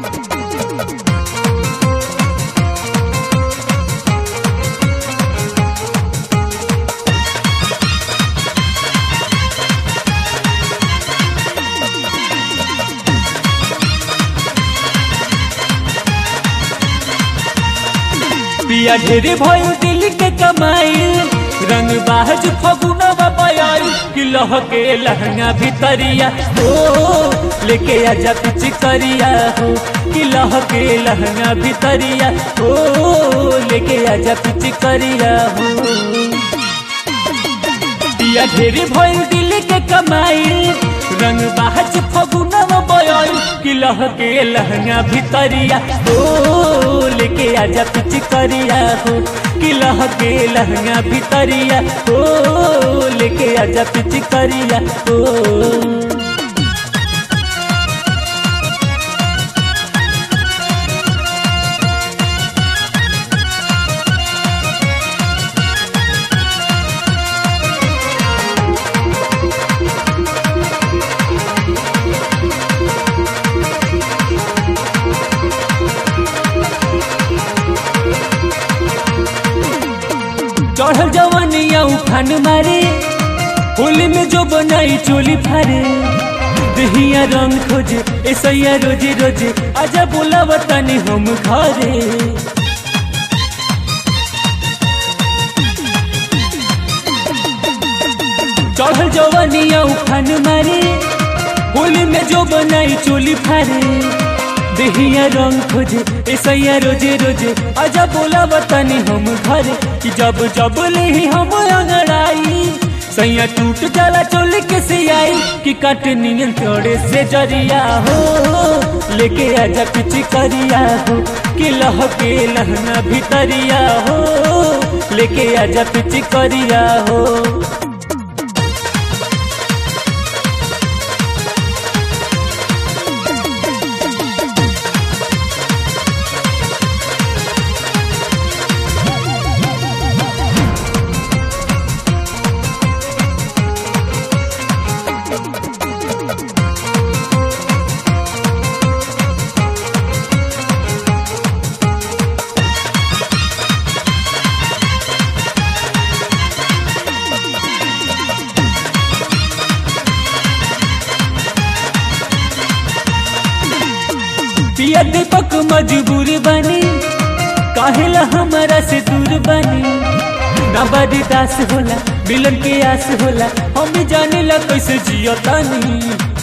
पिया ढेरे भयो दिल के कमाई रंग बाज फगुनवा बयाई कि लहके लहंगा भितरिया हो लेके आजा पिच करिया हो कि लहके लहंगा भितरिया हो लेके आजा पिच करिया हो पिया ढेरे भयो दिल के कमाई रंग बाज फगुनवा बयाई कि लहके लहंगा भितरिया हो लेके आजा पिच करिया हो कि लहके लहंगा भितरिया हो लेके आजा पिच करिया हो चढ़ल जवानिया उफान मारे होली में जो बनाई चोली फारे दहिया रंग खोजे ऐसा रोजे रोजे आजा बोला बतानी हम घरे चढ़ल जवानिया उफान मारे होली में जो बनाई चोली फारे दहिया रंग खोजे ऐसा रोजे रोजे आजा बोला बतानी हम घरे कि जब जब ले हम अंगड़ाई सैया टूट जाला चोली के सियाई कि काट नियन तोड़े से जरिया हो लेके आजा कुछ करिया हो कि लहके लहना भितरिया हो लेके आजा कुछ करिया हो पिया दीपक मजबूर बनी काहेला हमारा से दूर बनी ना बड़ी दास होला मिलन के आस होला हम भी जाने ला कैसे जियो तानी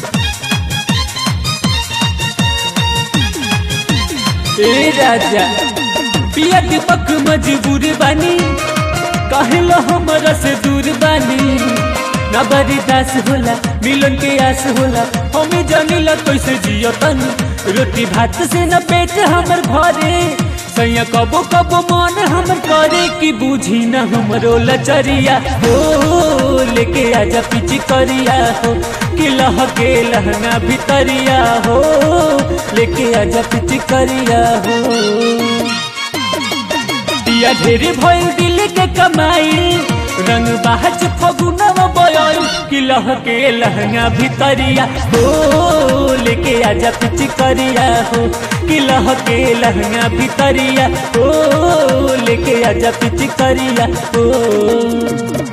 ए राजा पिया दीपक मजबूर बनी काहेला हमारा से दूर बनी ना बड़ी दास होला मिलन के आस होला हम भी जाने ला कैसे जियो तानी रोटी भात से न पेट हमर भरे सैया कबो कबो मन हमर करे कि बूझी न हमरो लचरिया हो लेके आजा पिची करिया हो कि लहके लहना भितरिया हो लेके आजा पिची करिया हो पिया ढेरे भइल दिल के कमाई रंग बाज फगुनवा बयाई कि लहके लहंगा भितरिया हो लेके आजा पिच करिया हो कि लहके लहंगा भितरिया हो लेके आजा पिच करिया हो